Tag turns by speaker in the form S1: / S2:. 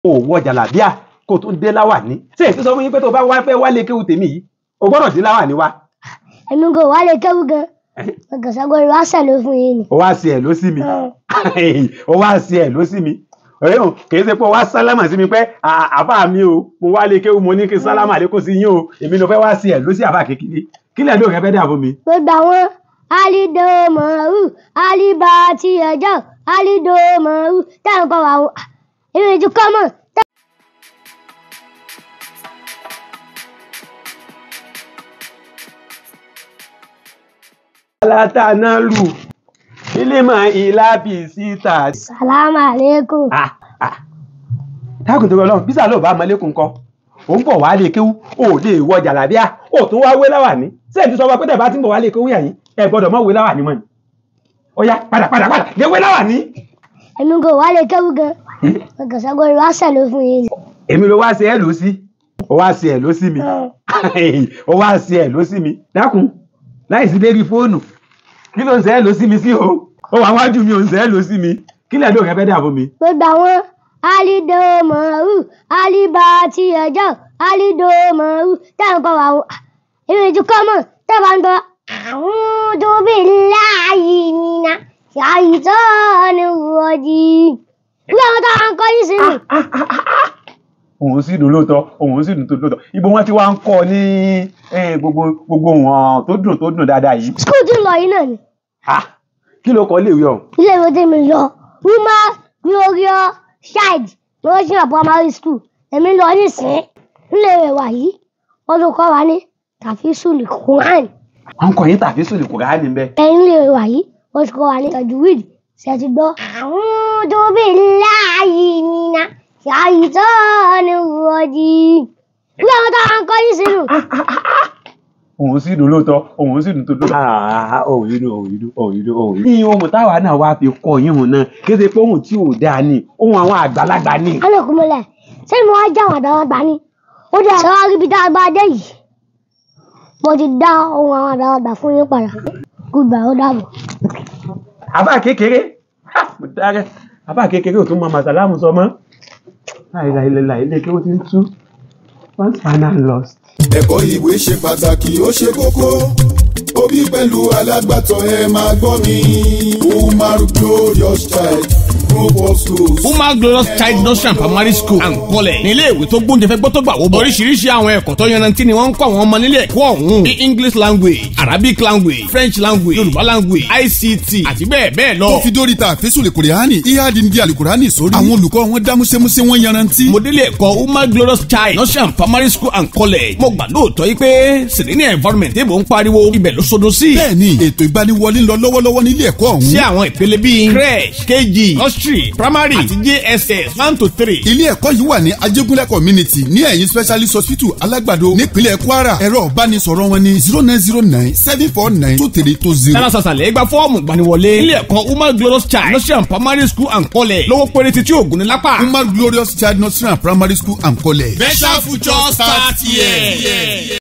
S1: o wọ jàlábíà kó tún dé láwàní ṣé èsì sọ fún yín pé tó bá wá fẹ́ wálé kéwù tèmi yìí o gbọ́dọ̀ dé láwàní wa
S2: èmi kò wá lè kéwú gan ọgànṣàgbọ́n ìwà sẹ̀lẹ̀ fún yín ni.
S1: o wá sí ẹ ló sí mi o wá sí ẹ ló sí mi ọ̀rẹ́ o kìí ṣe pé o wá sálámà sí mi pé "À- àbá mi o mo wá lè kéwù mo ní kí sálámà lè kó sí yín o èmi ló fẹ́ wá sí ẹ ló sí àbá kékeré kí lẹ́ẹ̀dọ́ rẹ fẹ́ dà fún mi.
S2: gbogbo àwọn alidomaru alibati ẹjọ alidomaru táwọn kọ wà wọn èmi ti kọ́ mọ̀
S1: alátànálù ilé-mọ̀ ìlàbí síta.
S2: salamu aleykum
S1: Ah, ah. dákun tó lọ bísà ló bá mọlẹ́kùn kọ́ ò ń bọ̀ wá lè kéwú ò lè wọ jàlábíà ò tún wá wé láwàní sẹ́ẹ̀dì sọ wá pé tẹ̀bá tí ń bọ̀ wá lè kéwú yàyín ẹ gbọ́dọ̀ mọ̀ wé láwàní mọ́ ni. ó yá padà padà padà lè wé láwàní.
S2: èmi kò wá lè kéwú gan ọgànṣàgbọ́n ìwà sẹ̀lẹ̀ fún yín ni.
S1: èmi ló wá sí ẹ ló sí ó wá sí ẹ ló sí mi ó wá sí ẹ ló sí mi dákun láì sí lérí fóònù kí ló ń sẹ́ ẹ ló sí mi sí o ó wà wájú mi ò ń sẹ́ ẹ ló sí mi kí lẹ́ẹ̀dọ́ rẹ fẹ́ dà fún mi.
S2: gbogbo àwọn alidomaru alibati ẹjọ alidomaru táwọn kọ wà wọn èmi ti kọ́ mọ̀ táwọn bá ń gbọ́ àwọn tó bí láàyè nínà ṣàìtọ́ni wọ́jì nígbà wọn táwọn kọ́ yìí sí mi.
S1: òun sì dùn lóòótọ́ òun sì dùn tó lóòótọ́ ibo wọn ti wá ń kọ́ ní eh, gbogbo gbogbo wọn tó dùn tó dùn dáadáa yìí.
S2: skul tí ń lọ yìí náà ni
S1: Ah, kí ló kọ́ léèwé ọ̀hún.
S2: ilé ìwé tí mi lọ wúmá glorious child lọ́sìn primary school èmi lọ nísìnyí nílé ìwé wa yìí wọ́n tún kọ́ wa ní tàfísùlì quran
S1: wọn kọ yín tàbí sùn kò ráà níbẹ̀.
S2: ẹ̀yìn ilé ìwé wa yìí wọ́n tún kọ́ wa ní tajwid ṣe ti gbọ́. àwọn tó bí láàyè nínà ṣàìtọ́ni wọ́jì nígbà wọn táwọn kọ́ yìí sínú.
S1: òun sì dùn lóòótọ́ òun sì dùn tó lóòótọ́. òun yìí dùn òun yìí dùn òun yìí dùn òun yìí. ní ohun táwa náà wá fi kọ yín hùn náà kí ṣe pé ohun tí ò dáa ni ohun àwọn àgbàlagbà ni.
S2: alẹ́kùnmọ́lẹ̀ ṣé mo wá já àwọn àdáwàgbà ni ó dẹ̀ ṣe wá rí ibi tá a bá dé yìí mo ti dá ohun àwọn àdáwàgbà fún yín padà goodbye ó dàbọ̀.
S1: àbá kékeré ha, mo dára àbá kékeré ò tún mọ màsàlámù sọ mọ́. láìláìláìlá ilé kí ó ti ń tú once final lost.
S3: ẹ̀kọ́ ìwé ṣe pàtàkì ó ṣe kókó òbí pẹ̀lú alágbàtọ́ ẹ máa gbọ́ mi umar glorious child group of schools.
S4: Umar Glorious Child Nursery and Primary School and College ní ilé ìwé tó gbóúnjẹ fẹ́ gbọ́ tó gbà wó bọ̀. oríṣiríṣi àwọn ẹ̀kọ́ tó yanrantí ni wọ́n ń kọ́ àwọn ọmọ nílé ẹ̀kọ́ ọ̀hún bí English language Arabic language French language Yorùbá language ICT àti bẹ́ẹ̀ bẹ́ẹ̀ lọ.
S5: tó fi dórí ta àfẹ́sùn lè kùrìhánì ìhádìí ní àlùkùránì sórí. àwọn olùkọ́ wọn dá músẹ́músẹ́ wọn yanrantí.
S4: mo délé ẹ̀kọ́ Umar Glorious Child Nursery and Primary School and College mo gbà lóòótọ́ yìí pé serene environment ébò ń pariwo ibẹ̀ ló sodo sí.
S5: bẹ́ẹ̀ni ètò ìgbaniwọlé ń lọ lọ́wọ́lọ́wọ́ nílé ẹ̀kọ́ ọ̀hún.
S4: sí àwọn ìpele bíi crèche kg nursery primary àti jss one to three.
S5: ilé ẹ̀kọ́ yìí wà ní ajégúnlẹ̀ community ní ẹ̀yìn specialist hospital alágbàdo nípínlẹ̀ kwara ẹ̀rọ ìbánisọ̀rọ̀ wọn ní zero nine zero nine seven four nine two three two zero.
S4: sára sàṣàlẹ̀ gba fọ́ọ̀mù gbaniwọlé ilé ẹ̀kọ́ Umar Glorious Child Nursery and Primary School and College lówó péré títí ògùn ní lápá.
S5: umar glorious child nursery and primary school and college.
S4: better future start here.